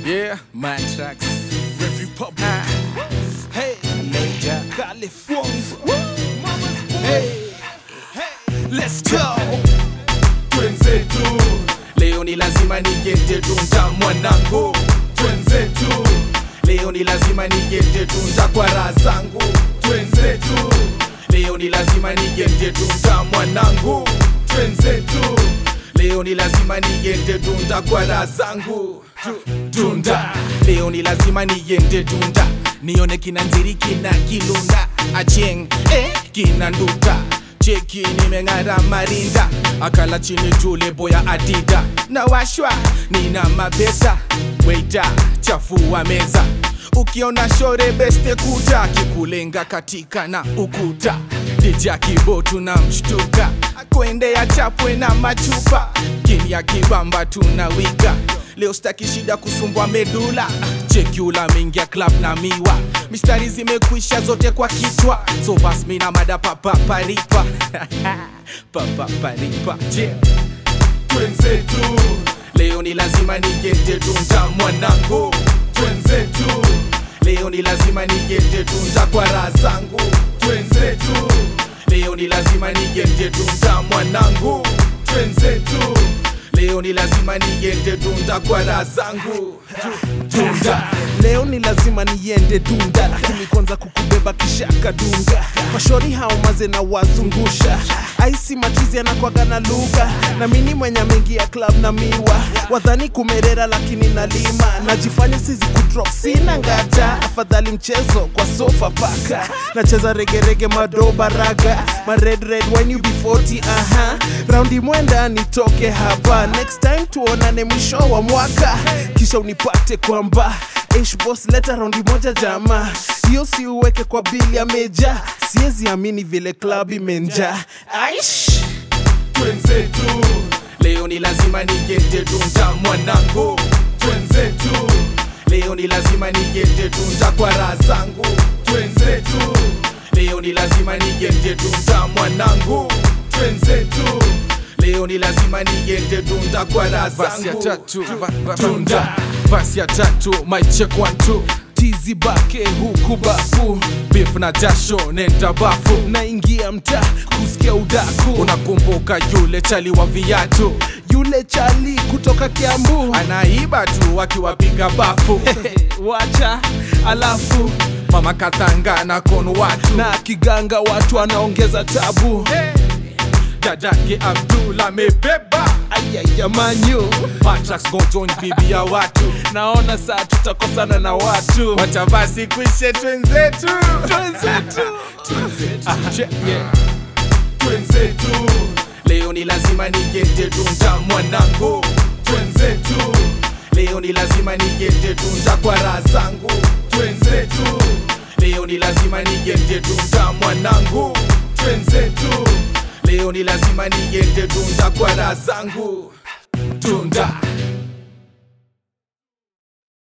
Yeah, my tracks. Red Republic. Ah, Hey, Major. California. Mama's boy. Hey. Hey, let's go. Twenzetu, leo ni lazima nigete tunja mwanangu. Twenzetu, leo ni lazima nigete tunja kwa raha zangu. Twenzetu, leo ni lazima nigete tunja mwanangu. Twenzetu, leo ni lazima nigete tunja kwa raha zangu. Tu- Tunda, leo ni lazima niende tunda, nione kina nziri kina kilunda, acheng eh, kina nduta cheki nimeng'ara marinda akala chini jule boya adida na washwa nina mapesa weita chafua meza ukiona shore beste kuja kikulenga katika na ukuta dija kibotu na mshtuka kuendea chapwe na machupa kini ya kibamba tunawika leo staki shida kusumbwa medula chekula mingia club na miwa mistari zimekwisha zote kwa kichwa so bas mina mada papaparipa papaparipa je twenzetu leo ni lazima nigete tunja mwanangu twenzetu leo ni lazima nigete tunja kwa raha zangu twenzetu leo ni lazima nigete tunja mwanangu twenzetu leo ni lazima nigete tunja kwa raha zangu Tu- tunda leo ni lazima niende dunda lakini kwanza kukubeba kishaka dunga mashori hao maze na wazungusha aisi machizi anakwaga na lugha na mini mwenye mengi ya club na miwa wadhani kumerera lakini nalima najifanya sizi kudrop sina ngata afadhali mchezo kwa sofa paka nacheza regerege madoba raga ma red red when you be 40 aha raundi mwenda nitoke hapa next time tuonane mwisho wa mwaka kisha unipate kwamba Ish boss leta raundi moja jama hiyo si uweke kwa bili ya meja siwezi amini vile club imenja aish twenzetu leo ni lazima nigete tunja mwanangu twenzetu leo ni lazima nigete tunja kwa raha zangu twenzetu leo ni lazima nigete tunja mwanangu twenzetu leo ni lazima nigete tunja kwa raha Basi ya zangu tatu, va- va- tunda Basi ya tatu, mic check one two. tizi bake huku bafu Beef na jasho nenda bafu. naingia mtaa kusikia udaku Unakumbuka yule chali wa viatu yule chali kutoka kiambu anaiba tu akiwapiga bafu. wacha alafu Mama kathanga na kono watu na kiganga watu anaongeza tabu dadake Abdul amebeba ayayamanyu Matrax go join bibi ya watu naona saa tutakosana na watu wacha basi kwishe twenzetu Twenzetu. Ah, che- yeah. twenzetu leo ni lazima nigete tunja mwanangu twenzetu leo ni lazima nigete tunja kwa raha zangu twenzetu leo ni lazima nigete tunja mwanangu twenzetu leo ni lazima nigete tunja kwa raha zangu tunda